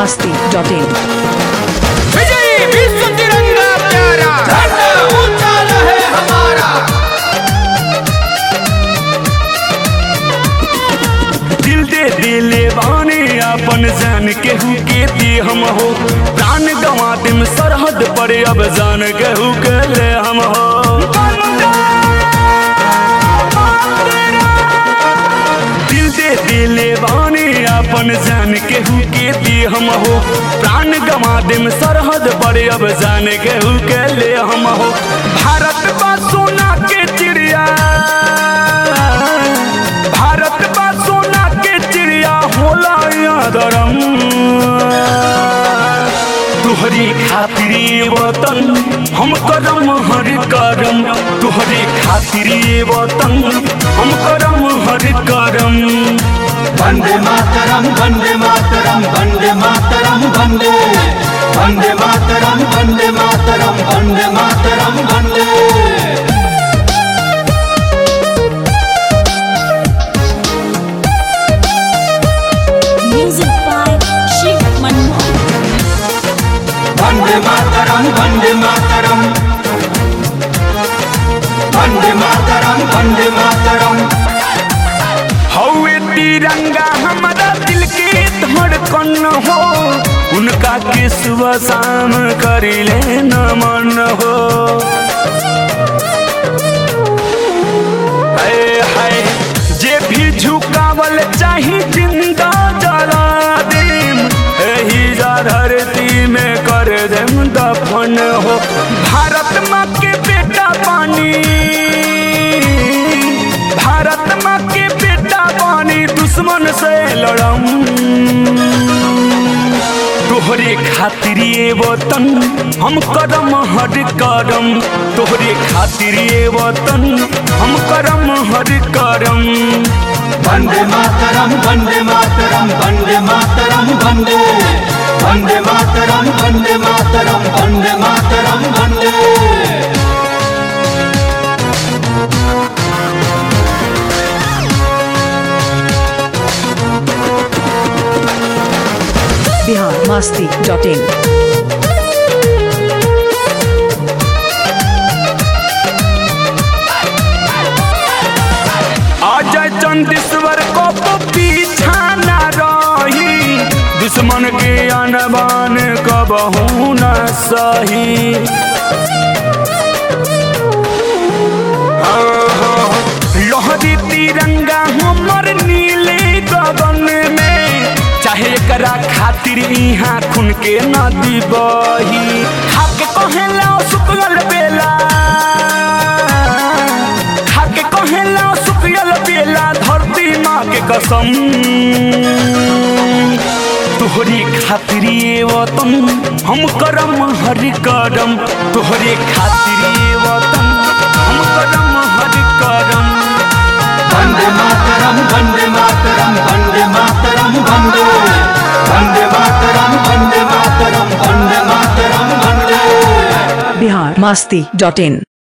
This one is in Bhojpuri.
masti.in विजयी विश्व तिरंगा प्यारा झंडा ऊंचा रहे हमारा दिल दे दिले बाने अपन जान केहू के दी हम हो प्राण गवा दिम सरहद पर अब जान केहू के ले हम हो दिल दे दिले बाने अपन जान केहू के दी हम हो प्राण गवा दिम सरहद पर अब जान केहू के ले हम हो भारत बा सोना के चिड़िया भारत बा सोना के चिड़िया होला यादरम तुहरी खातिर ये वतन हम करम हर करम तुहरे खातिर ये वतन हम करम हर करम वंदे मातरम वंदे मातरम वंदे मातरम वंदे वंदे मातरम वंदे मातरम वंदे मातरम वंदे Music by Shiv Manmohan. वंदे मातरम वंदे मातरम वंदे मातरम वंदे मातरम हौवे तिरंगा हमारा दिल के धड़कन हो उनका के सुबह शाम करिले नमन हो हाय हाय जे भी झुकावल चाही जिंदा जला देम एही जा धरती में कर देम दफन हो भारत माँ के बेटा पानी भारत माँ के बेटा पानी दुश्मन से लड़म तोहरे खातिर ये वतन हम करम हर करम तोहरे खातिर ये वतन हम करम हर करम वंदे मातरम वंदे मातरम वंदे मातरम वंदे वंदे मातरम वंदे मातरम वंदे मातरम वंदे Bihar masti.in अजय चंदेश्वर को तो पीछा न रही दुश्मन के अनबान कबहू न सही लहरी तिरंगा हमर नीले गगन में चाहे एकरा खातिर यहाँ खून के नदी बही खाके कहेला सुकल बेला खाके कहेला सुकल बेला धरती माँ के कसम तोहरे खातिर ये वतन हम करम हर करम तोहरे खातिर ये वतन हम करम हर करम वंदे मातरम वंदे मातरम वंदे मातरम वंदे वंदे मातरम वंदे मातरम वंदे मातरम वंदे Bihar masti.in